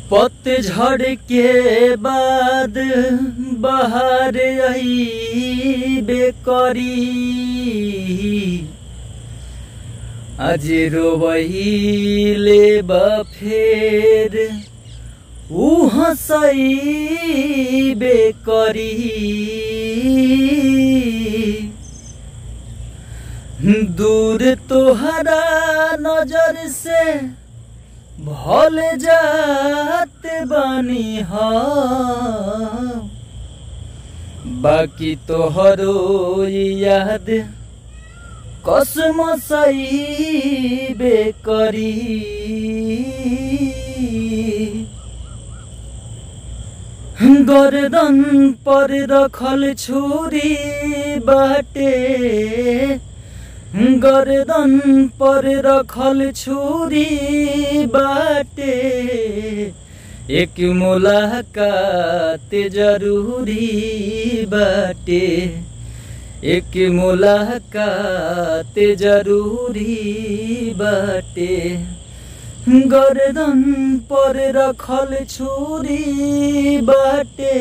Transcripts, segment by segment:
पतझड़ के बाद बहार अइबे करी आज रोवहिले बा फेर ऊ हंसइबे करी दूर तोहरा नजर से भल जात बानी हम बाकी तोहरो याद कसम सईबे करी गर्दन पर रखल छुरी बाटे गर्दन पर रखल छुरी बाटे एक मुलाकात जरूरी बाटे एक मुलाकात जरूरी बाटे गर्दन पर रखल छुरी बाटे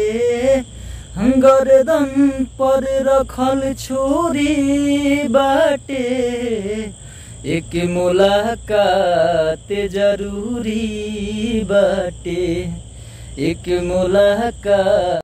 गर्दन पर रखल छुरी बाटे एक मुलाकात जरूरी बाटे एक मुलाकात